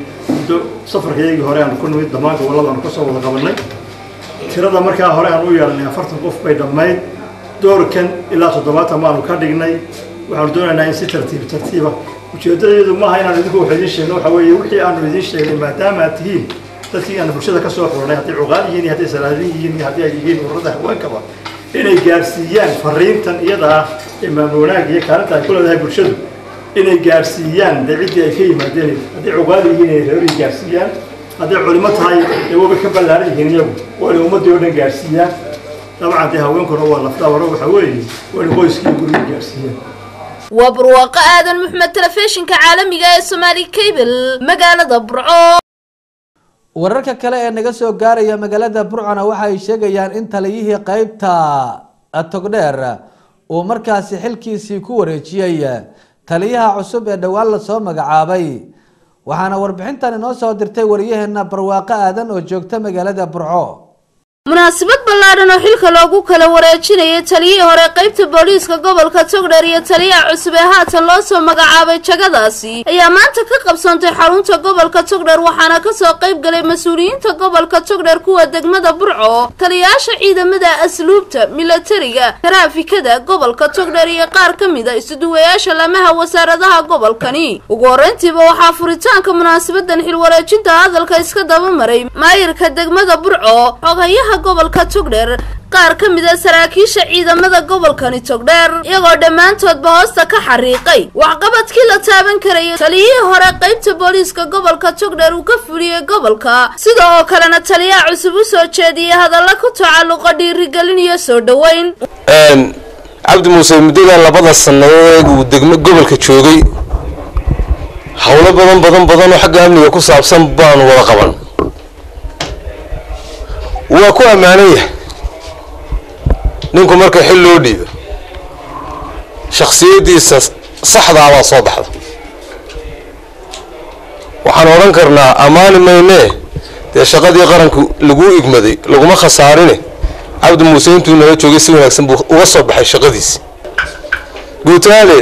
muddo safarkayagii hore aanu ku nimid dhammaan gobollada aanu kasoo wada qabanay tirada markaa hore aan u yeelanay afartan qof bay dhammayd doorkan ilaa toddobaatan baanu ka dhignay waxaanu doonaynaa in si tartiib tartiiba ujeedadeedu maaha inaan idinku wax idiin sheegno waxa weeye wixii aanu idiin sheegnay maadaama aad tihiin dadkii aan bulshada ka soo xulanay hadday cuqaal yihiin iyo hadday salaadin yihiin iyo haddii ay yihiin ururada haweenkaba inay gaarsiiyaan fariintan iyada ah ee maamul wanaag iyo kaalinta ay ku leedahay bulshadu inay gaarsiiyaan dee ciddii ay ka yimaadeen hadday cuqaal yihiin inay reerii gaarsiiyaan hadday culimo tahay dee waba ka ballaaran yihiin iyagu waa inay ummaddii oo dhan gaarsiiyaan dabcan dee haweenkuna waa lafdhaawaro waxa weeye waa inay qoyskii guriga gaarsiiyaan waa barwaaqo aadan maxmed telefishinka caalamiga ee somaali cable magaalada burco wararka kale ee naga soo gaaraya magaalada burcona waxa ay sheegayaan in taliyihii qeybta togdheer uu markaasi xilkiisii ku wareejiyey taliyaha cusub ee dhowaan lasoo magacaabay waxaana warbixintan inoo soo dirtay wariyaheena barwaaqo aadan oo joogta magaalada burco munaasabad ballaadhan oo xilka loogu kala wareejinayay taliyihii hore qeybta booliiska gobolka togdheer iyo taliyaha cusub ee haatan loo soo magacaabay jagadaasi ayaa maanta ka qabsoontay xarunta gobolka togdheer waxaana kasoo qayb galay mas-uuliyiinta gobolka togdheer kuwa degmada burco taliyayaasha ciidamada asluubta milatariga taraafikada gobolka togdheer iyo qaar ka mid a isuduwayaasha lamaha wasaaradaha gobolkani ugu horreyntiiba waxaa furitaanka munaasabadan xilwareejinta hadalka iska dabamaray maayirka degmada burco xogayaha gobolka togdheer qaar ka mid a saraakiisha ciidamada gobolkani togdheer iyagoo dhammaantoodba hoosta ka xariiqay waxqabadkii la taaban karayay taliyihii hore qeybta booliiska gobolka togdheer uu ka fuliyey gobolka sida oo kalena taliyaha cusub u soo jeediyey hadalla ku tacalluqa dhiirigelin iyo soo dhoweyn cabdi muuse muddadan labada sannadood uu degmo gobolka joogay howlo badan badan badan oo xagga amniga ku saabsan baanu wada qaban waa ku ammaanan yahay ninku marka xil loo dhiibo shakhsiyaddiisa saxdaabaa soo baxda waxaan odhan karnaa ammaani maynee dee shaqadii qaranku laguu igmaday laguma khasaarine cabdi muuse intuu nala joogay si wanaagsan buu uga soo baxay shaqadiisi guutaale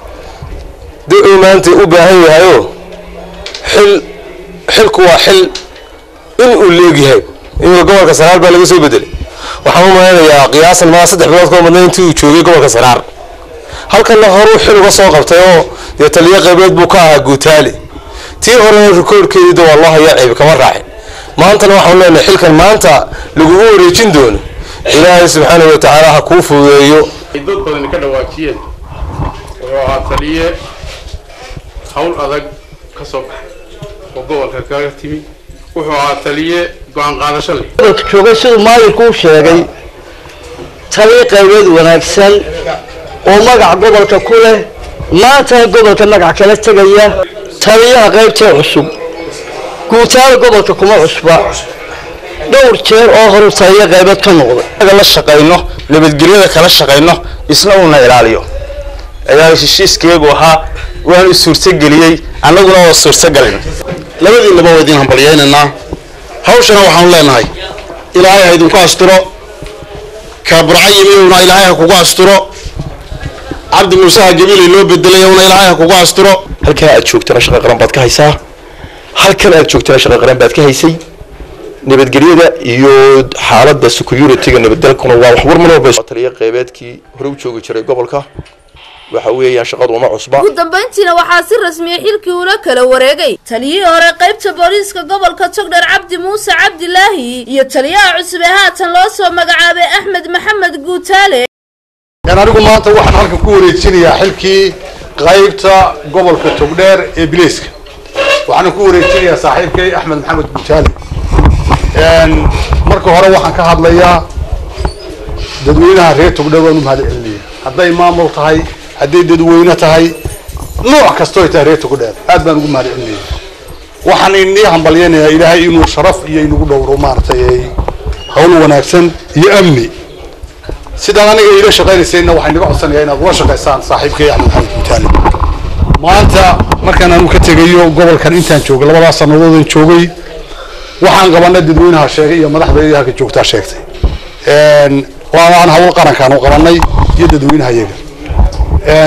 de uu maanta u baahan yahayoo xil xilku waa xil in uu leegyahay imika gobolka saraar baa laga soo bedelay waxaan u malaynayaa qiyaasan maa saddex bilood ka badnay intii uu joogay gobolka saraar halkanna horuu xil uga soo qabtay oo dee taliyo qaybeed buu ka ahaa guutaale tii horena rikoorkeedii waa loo hayaa ceebi kama raacin maantana waxaan leenahay xilkan maanta lagugu wareejin doono ilaahay subxaana wa tacaala ha kuu fududeeyo ay dad badani ka dhawaajiyeen wuxuu ahaa taliye hawl adag ka soo baxay oo gobolka kaga timi wuxuu ahaa taliye go-aan qaadasho leh gobolka joogay siduu maayirku u sheegay taliye qaybeed wanaagsan oo magac gobolka ku leh maantana gobolka magac kala tegaya taliyaha qaybtee cusub guutaada gobolka kuma cusba dhowr jeer oo horu taliye qaybeed ka noqday la shaqayno nabadgelyada kala shaqayno isna uuna ilaaliyo ayaa heshiiskeegu ahaa waanu suurtageliyey annaguna waa suurtagalin labadiinaba waa idin hambalyaynaynaa hawshana waxaanu leenahay ilaahay ha idinku asturo kaaburca yimiyowna ilaahay ha kugu asturo cabdi muuse ha gabiilay loo bedelayowna ilaahay ha kugu asturo halkan aad joogtana shaqa qaran baad ka haysaa halkan aad joogtana shaqa qaran baad ka haysay nabadgelyada iyo xaaladda security-ga nabadgalkuna waa wax warman walba taliya qeybeedkii hore u joogi jiray gobolka waxa weeyaan shaqadu uma cusba ugu dambayntiina waxaa si rasmiya xilkii ula kala wareegay taliyihii hore qaybta booliiska gobolka togdher cabdi muuse cabdilaahi iyo taliyaha cusub ee haatan loo soo magacaabay axmed maxamed guutaale anigu maanta waxaan halkan ku wareejinayaa xilkii qaybta gobolka togdheer ee bileyska waxaana ku wareejinayaa saaxiibkay axmed maxamed guutaale marka hore waxaan ka hadlayaa dadweynaha reer togdheer waan u mahad celinaya hadday maamul tahay hadday dadweyne tahay nooc kastoo tahay reer togdheer aad baan ugu mahad celinaya waxaan inii hambalyaynayaa ilaahay inuu sharaf iyo inagu dhowro maaragtay hawl wanaagsan iyo amni sidaan aniga iila shaqaynaysayna waxaan inaga codsanayaa inaad ula shaqaysaan saaxiibkay axmed maxamed guutaale maanta markaan anu ka tegayo gobolkan intaan joogay labadaas sanadoodan joogay waxaan qabanay dadweynaha sheegay iyo madaxda halka joogtaa sheegtay waan hawl qarankaan u qabanay iyo dadweynaha iyaga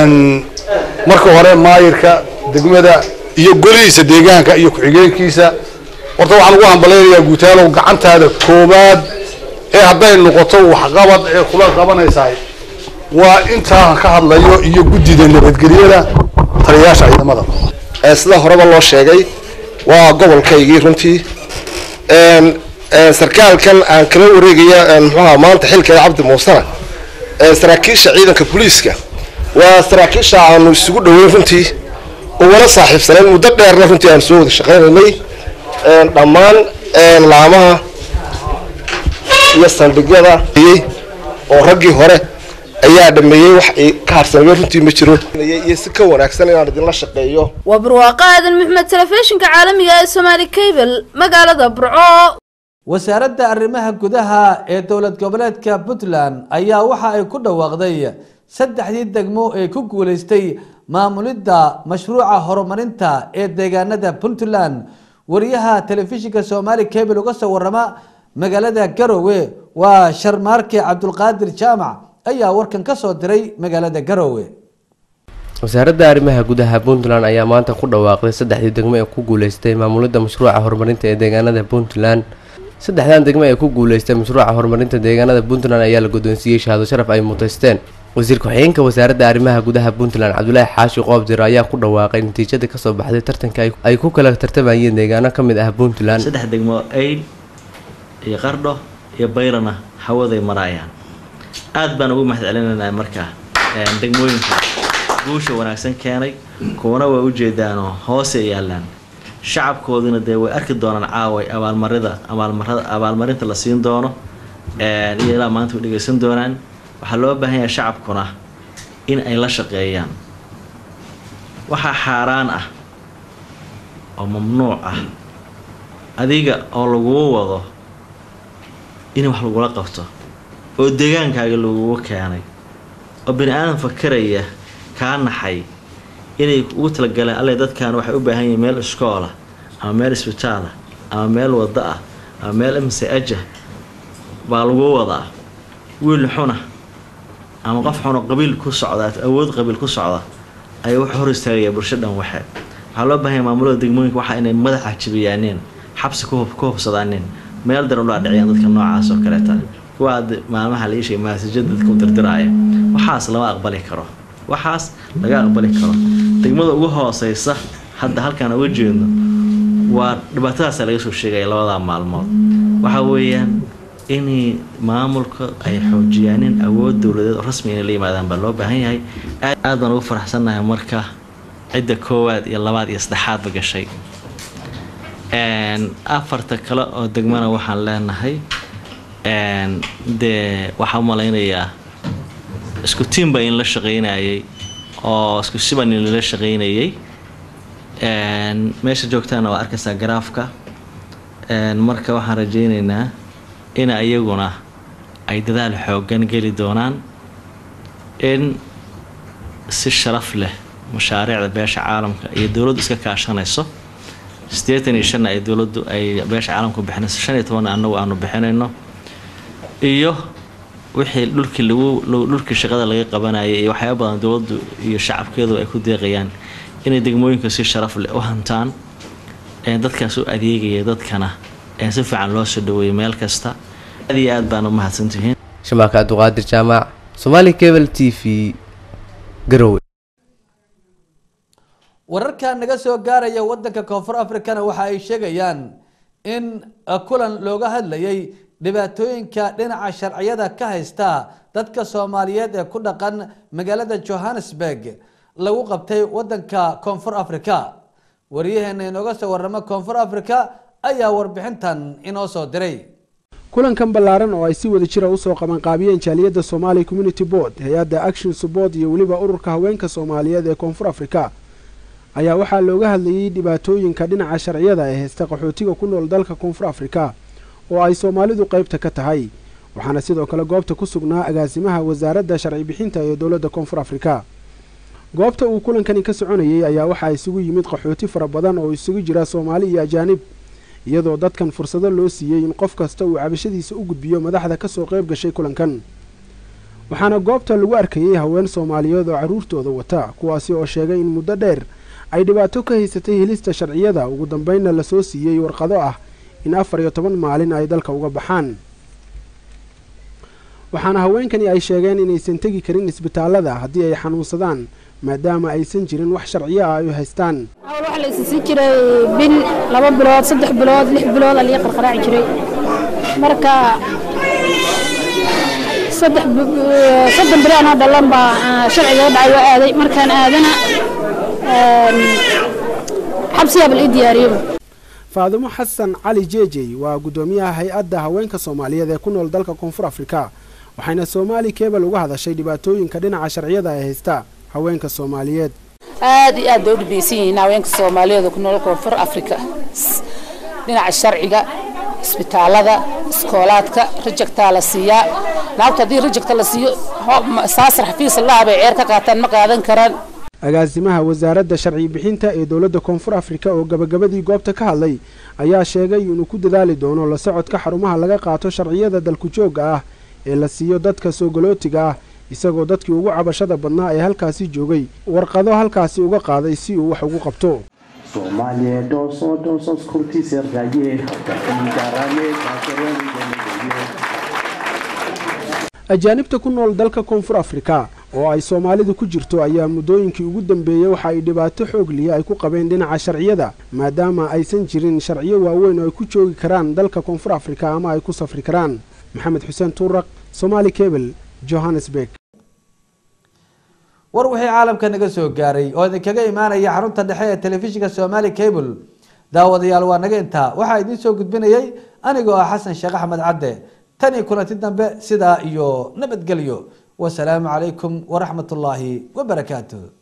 marka hore maayirka degmada iyo golihiisa deegaanka iyo ku-xigeenkiisa horta waxaan ugu hambalaynayaa guutaalow gacantaada koowaad ee hadday noqoto waxqabad ee kula qabanaysahay waa intaan ka hadlayo iyo guddida nabadgelyada taliyayaasha ciidamada Ee, sida horeba loo sheegay waa gobolkaygii runtii Een, een, sarkaalkan aan kala wareegaya een, muxuu ahaa maanta xilkeeda cabdi muusena ee, saraakiisha ciidanka booliiska waa saraakiisha aanu isugu dhoweyn runtii oo wala saaxiibsanayn muddo dheerna runtii aan soo wada shaqaynaynay Een, dhammaan een, laamaha iyo saldhigyada oo raggii hore ayaa dhameeyey wax ay ka harsamay runtii ma jiro iyo si ka wanaagsan inaan idinla shaqeeyo waa barwaaqo aadan maxmed telefishinka caalamiga ee somaali cable magaalada burco wasaaradda arrimaha gudaha ee dowlad goboleedka puntland ayaa waxa ay ku dhawaaqday saddexdii degmo ee ku guuleystay maamulidda mashruuca horumarinta ee deegaanada puntland wariyaha telefishinka somaali cable uga soo warama magaalada garowe waa sharmaarke cabdulqaadir jaamac ayaa warkan ka soo diray magaalada garowe wasaaradda arrimaha gudaha puntland ayaa maanta ku dhawaaqday saddexdii degmo ee ku guuleystay maamulidda mashruuca horumarinta ee deegaanada puntland saddexdan degmo ee ku guuleystay mashruuca horumarinta deegaanada puntland ayaa la guddoonsiiyey shahaado sharaf ay mutaysteen wasiir ku-xigeenka wasaaradda arrimaha gudaha puntland cabdulaahi xaashi qoobdir ayaa ku dhawaaqay natiijada kasoo baxday tartanka ay- ay ku kala tartamayeen deegaano ka mid ah puntland saddex degmo ayl iyo qardho iyo bayrana hawaday maraayaan aad baan ugu mahad celinaynaa markaa een, degmooyinka guusha wanaagsan keenay kuwana waa ujeedaanoo hoose yaalaan shacabkooduna dee way arki doonaan caaway abaalmarida abaalmarada abaalmarinta la siin doono een, iyo ilaa maanta way dhegeysan doonaan waxaa loo baahan yahay shacabkuna in ay la shaqeeyaan waxaa xaaraan ah oo mamnuuc ah adiga oo laguu wado in wax lagula qabto oo deegaankaaga lagugu keenay oo bani aadam fakaraya kaa naxay inay ugu talagaleen alle dadkan waxay u baahan yihiin meel iskoola ama meel isbitaala ama meel wado ah ama meel mse ajah baa lagu wadaa wiil xuna ama qof xuna qabiil ku socda awood qabiil ku socda ayaa wuxuu hor istaagaya bulsho dhan waxe waxaa loo baahan yahay maamulada degmooyinka waxa inay madaxa jibiyaaneen xabsi ku hub- ku hubsadaaneen meel daran u dhaadhiciyaan dadka noocaas oo kaleeta kuwa hadda maalmaha la iishay maasajada dadka u dirdiraya waxaas lama aqbali karo waxaas laga aqbali karo degmada ugu hooseysa hadda halkaan uga jeedno waa dhibaatadaasa laga soo sheegaya labadaa maalmood waxa weeyaan inay maamulka ay xoojiyaanin awood dowladeed oo rasmi inay la yimaadaan baa loo baahan yahay aad aad baan ugu faraxsannahay marka cidda koowaad iyo labaad iyo saddexaadba gashay Een, afarta kale oo degmana waxaan leenahay een, dee waxaa u malaynayaa isku tiim baa in la shaqaynayay oo isku siban in lala shaqaynayay Een, meesha joogtaana waa arkaysaa garaafka Een, marka waxaan rajaynaynaa in iyaguna ay dadaal xoogan geli doonaan in si sharaf leh mashaariicda beesha caalamka iyo dowladdu iska kaashanayso siddeetan iyo shanna ay dowladdu ay beesha caalamku bixinayso shan iyo tobanna annagu aanu bixinayno iyo wixii dhulkii lagu lagu- dhulkii shaqada laga qabanayay iyo waxyaaba badan dowladdu iyo shacabkeedu ay ku deeqayaan inay degmooyinka si sharaf leh u hantaan ee dadkaas u adeegaya dadkana ee si fiican loo soo dhaweeyo meel kasta aad iyo aad baan u mahadsantihiin shamaaka abduqaadir jaamac somaali cable t v garowe wararka naga soo gaaraya wadanka koonfur africana waxa ay sheegayaan in uh, kulan looga hadlayay dhibaatooyinka dhinaca sharciyada ka haysta dadka soomaaliyeed ee ku dhaqan magaalada johannesburg lagu qabtay wadanka koonfur africa wariyaheena inooga soo waramo koonfur africa ayaa warbixintan inoo soo diray kulankan ballaaran oo ay si wada jira usoo qabanqaabiyeen jaaliyadda somali community board hay-adda action support iyo weliba ururka haweenka soomaaliyeed ee koonfur africa ayaa waxaa looga hadlayay dhibaatooyinka dhinaca sharciyada ee haysta qaxootiga ku nool dalka koonfur afrika oo ay soomaalidu qaybta ka tahay waxaana sidoo kale goobta ku sugnaa agaasimaha wasaaradda sharci bixinta ee dowladda koonfur afrika goobta uu kulankani ka soconayay ayaa waxaa isugu yimid qaxooti fara badan oo isugu jira soomaali iyo ajaanib iyadoo dadkan fursado loo siiyey in qof kasta uu cabashadiisa u gudbiyo madaxda kasoo qayb gashay kulankan waxaana goobta lagu arkayay haween soomaaliyeed oo carruurtooda wata kuwaasi oo sheegay in muddo dheer ay dhibaato ka haysatay helista sharciyada ugu dambeynna lasoo siiyey warqado ah in afar iyo toban maalin ay dalka uga baxaan waxaana haweenkani ay sheegeen inaysan tegi karin isbitaalada haddii ay xanuunsadaan maadaama aysan jirin wax sharciyo ah ay u haystaan waxa la isisiin jiray bil laba bilood saddex bilood lix bilood aliga qarqaraaci jiray marka saddex soddon bili anoo dhalan baa sharciga dhacay waa aaday markaan aadana xabsiyaa bal ii diyaariyaba faadimo xasan cali jeejey waa guddoomiyaha hay-adda haweenka soomaaliyeed ee ku nool dalka koonfur afrika waxayna soomaali kebel uga hadashay dhibaatooyinka dhinaca sharciyada ay haysta haweenka soomaaliyeed aad iyo aad bay u dhibaysan yihiin haweenka soomaaliyeed oo ku nool koonfur afrika dhinaca sharciga isbitaalada iskoolaadka rajagtaa la siiyaa naagtu haddii rajagta la siiyo saasar xafiis allaha bay ceer ka qaataan ma qaadan karaan agaasimaha wasaaradda sharci bixinta ee dowladda koonfur afrika oo gabagabadii goobta ka hadlay ayaa sheegay inuu ku dadaali doono la socodka xarumaha laga qaato sharciyada dalku joogga ah ee la siiyo dadka soogolootiga ah isagoo dadkii ugu cabashada badnaa ee halkaasi joogay warqado halkaasi uga qaaday si uu wax ugu qabto ajaanibta ku nool dalka koonfur afrika oo ay soomaalidu ku jirto ayaa muddooyinkii ugu dambeeyey waxa ay dhibaato xoog liya ay ku qabeen dhinaca sharciyada maadaama aysan jirin sharciyo waaweyn oo ay ku joogi karaan dalka koonfur afrika ama ay ku safri karaan maxamed xuseen tuuraq somaali kebel johannesburg war wixii caalamka naga soo gaaray oo idinkaga imaanaya xarunta dhexe ee telefishinka somaali cable daawadayaal waa naga intaa waxaa idiin soo gudbinayay anigoo ah xasan sheekh axmed cadde tan iyo kulanti dambe sidaa iyo nabadgelyo wasalaamu calaykum waraxmat ullaahi wabarakaatu